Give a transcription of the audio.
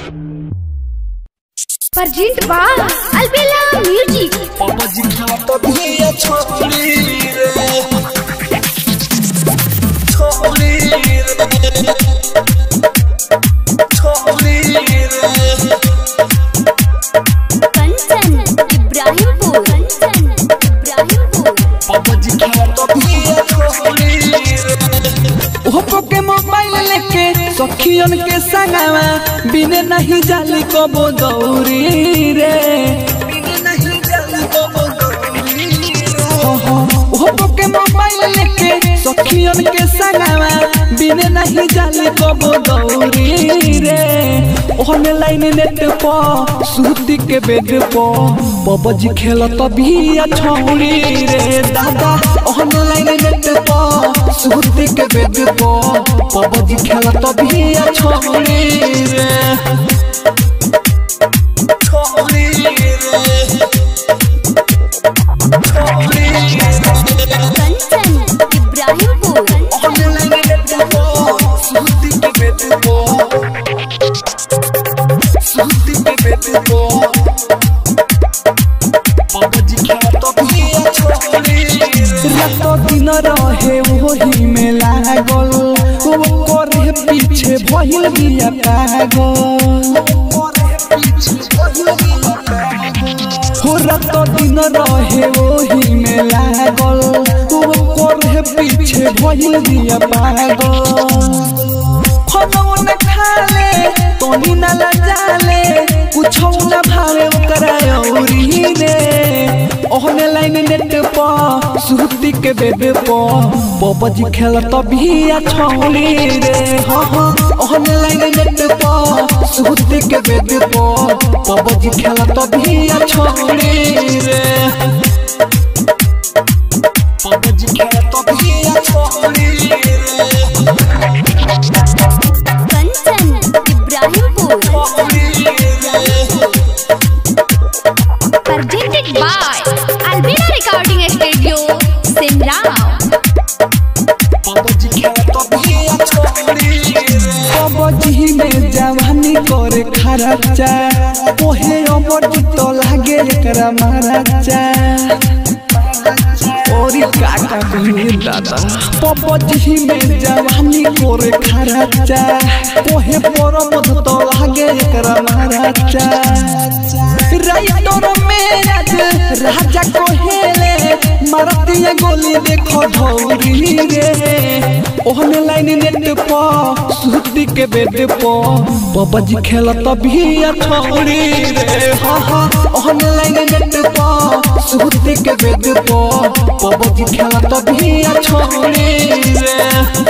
Perjint ba Albella Music Papa Jika Pia Chori Chori Chori Kansan Ibrahimpur Kansan Ibrahimpur Papa Jika Pia Chori Oppo के mobile लेके सखियन के संगवा बिने नहीं जाली कबो दौरी रे हो हो ओप्पो के मोबाइल लेके सखियन के संगवा बिने नहीं जाली कबो दौरी रे ऑनलाइन नेट पर सूती के बेड पर पबजी खेलत भी छौरी रे दादा ऑनलाइन नेट पर सूती के बेड पर पबजी खेलत भी छौरी रे Kansan Ibrahimpur Kansan रात दिन रहे वही में लागल वो करे पीछे भइल बिया पागल हो रात दिन रहे वही में लागल वो करे पीछे भइल बिया पागल खाना न खाले तोनी न लजाले कुछो न भावे ओकरा औरी रे ऑनलाइन नेट पर सूती के बेड पर पबजी खेलत भी छौली रे हाँ हाँ ऑनलाइन नेट पर सूती के बेड पर पबजी खेलत भी छौली रे पबजी खेलत भी छौली रे Kansan Ibrahimpur Presented by Albina Recording Studio Simrao कबजी में जवानी करे खर्चा ओहे अमर तो लागे एकरा महाराजा ओरी काका कहनी दादा पबजी में जवानी करे खर्चा ओहे परम तो लागे एकरा महाराजा राइटर में राज राजा कोहेले मारतिया गोली देखो ढौरी रे ऑनलाइन नेट पर सूती के बेड पर पबजी खेलत भी छौरी रे हाँ हाँ ऑनलाइन नेट पर सूती के बेड पर पबजी खेलत भी छौरी रे